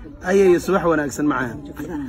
ayay subax wanaagsan macaan adana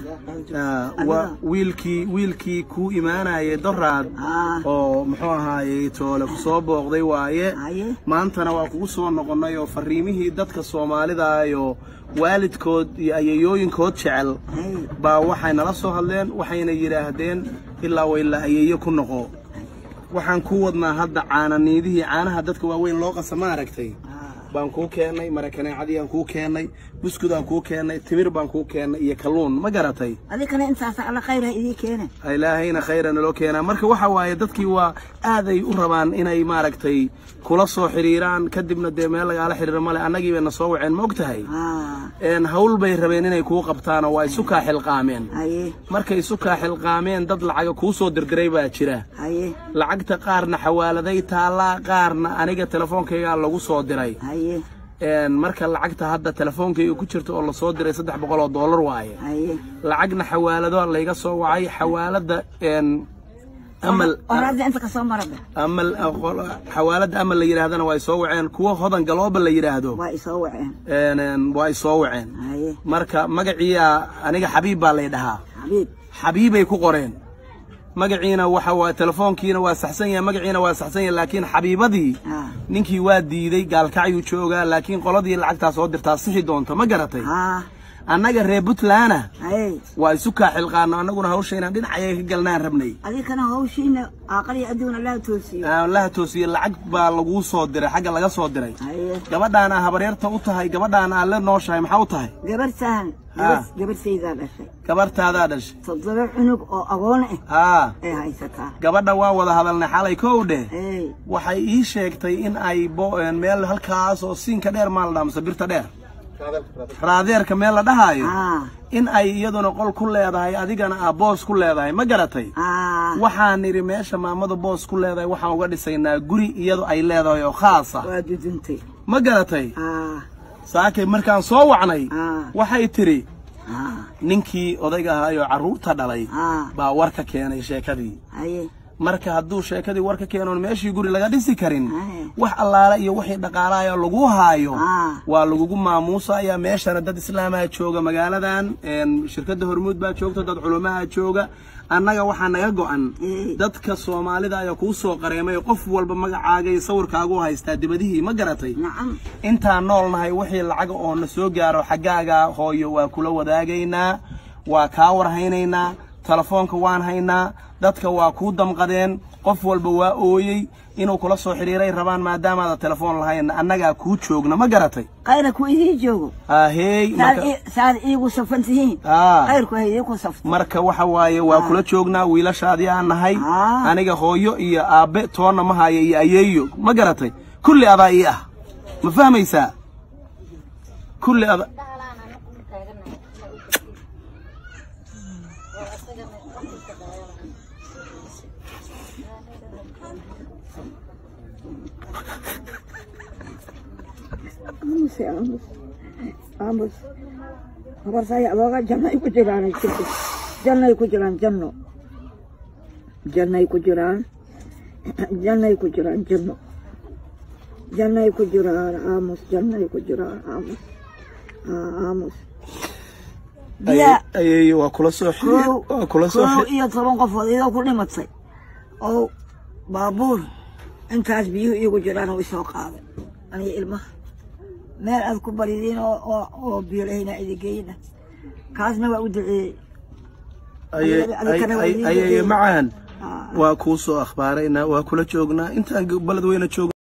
Ah, waa wiilkii wiilkii kuu imaanayay doraad aa oo muxuu ahaayey toole ku soo booqday waaye haye maantana waa kugu soo noqonnay oo fariimihii dadka soomaalida iyo waalidkood iyo ayayooyinkood jecel haye baa waxay nala soo hadleen waxayna yidhaahdeen ilaa wailaa ayeeyo ku noqo waxaan ku wadnaa hadda caananiidihii caanaha dadka waaweyn loo qasa ma aragtay aa baan kuu keennay marakaneecadiyaan kuu keennay buskudaan kuu keennay timir baan kuu keennay iyo kalluun ma garatay adikana intaas alla khayr ha idii keene ilaahayna khayra naloo keenaa marka waxa waaye dadkii waa aaday u rabaan inay maaragtay kula soo xidhiiraan kadibna dee meel lagaala xidhiiro male annagii bayna soo waceen ma og tahay aa een hawl bay rabeen inay kuu qabtaan oo waa isu kaa xilqaameen haye markay isu kaa xilqaameen dad lacaga kuu soo dirdiray baa jira haye lacagta qaarna xawaaladay taallaa qaarna aniga telefoonkaygaa lagu soo diray haye een marka lacagta hadda telefoonkayga ku jirta oo lasoo diray saddex boqol oo dollar waaye haye lacagna xawaalado layga soo wacay xawaalada een amal oraada inta kasoo marada amal xawaalada amal la yidhaahdana waa ay soo waceen kuwa hodan galooba la yidhaahdo waa isoo waceen een, een, waa ay soo waceen haye marka magaciiyaa aniga xabiib baa lay dhahaa xabiib xabiibay ku qoreen magaciina waxa waa telefoonkiina waa saxsan yahay magaciina waa saxsan yahay laakiin xabiibadii aa ninkii waa diiday gaalkacyuu joogaa laakiin qoladii lacagtaa soo dirtaa sixi doonta ma garatay aa annaga reer puntlandna haye waa isu kaa xilqaano annaguna hawsha inaan dhinacaya ka galnaan rabnay adikana hawshiina aaqaliya adduun allaa toosiyo laha toosiye lacag baa laguu soo diray xagga laga soo diray haye gabadhaana habaryarta u tahay gabadhaana aan la nooshahay maxaa u tahay gabar sahan Ah. gabar saydaa dhashay gabartaadaa dhashay toddoba cunug oo agoon ah haa ay haysataa gabadha waa wada hadalnay xalay kow dheh hey waxay ii sheegtay in ay bo- een meel halkaas oo siinka dheer maa la dhaha mise birta dheer raadeerka meel la dhahaayo aa in ay iyaduna qol ku leedahay adigana aa boos ku leedahay ma garatay aa waxaan nidhi meesha maamadu boos ku leedahay waxaan uga dhisaynaa guri iyadu ay leedahay oo khaas ah waa duduntay ma garatay aa saakay markaan soo wacnay aa waxay tidhi aa ninkii odayga ahaayoo carruurta dhalay aa baa war ka keenay sheekadii haye marka hadduu sheekadii war ka keenoon meeshii guri laga dhisi karin haye wax allaale iyo wixii dhaqaalayo lagu haayo aa waa lagugu maamuusaya meeshana dad islaamaa jooga magaaladan een, shirkadda hormuud baa joogta dad culumaha jooga annaga waxaa naga go'an Ee. dadka soomaalida ayaa kuu soo qareemay qof walba magacaaga iyo sawirkaagu haystaa dibadihii ma garatay nacam intaan nool nahay wixii lacaga oo na soo gaaro xaggaaga hooyo waa kula wadaagaynaa waa kaa warhaynaynaa telefoonka waan haynaa dadka waa kuu damqadeen qof walba waa ooyey inuu kula soo xidhiiray rabaan maadaamaada telefoon lahayn annagaa kuu joogna ma garatay khayra ku idii joogo ahey saad marka ii- saad iigu safan tihiin Aa. khayrku ha idiinku safto marka waxa waaye waa kula joognaa wiilashaadii aan nahay Aa. aniga hooyo iyo aabbe toonna ma haya iyo ayeeyo ma garatay kulli adaa ii ah ma fahmaysaa kulli ada aamus aamus aamus habarsaya adooga jannay ku jiraan jirto jannay ku jiraan janno jannay ku jiraan jannay ku jiraan janno jannay ku jiraan aamus jannay ku jiraan aamus Aa, aamus biya ayeeyo waa kula soo xidhiir kow waa kula soo kow xidhiir iyo toban qofood idoo ku dhimatay oo baabuur intaas biyuhu iigu jiraan oo isoo qaaday aniga ilmaha meel aad ku baridiin oo oo oo biyo lahayna idigeyna kaasna waa u duceeyey Aye- adikana waa aye- idin ayeeyo duceeyey. macaan Aa. waa kuu soo akhbaaraynaa waa kula joognaa intaan baled weyna joogna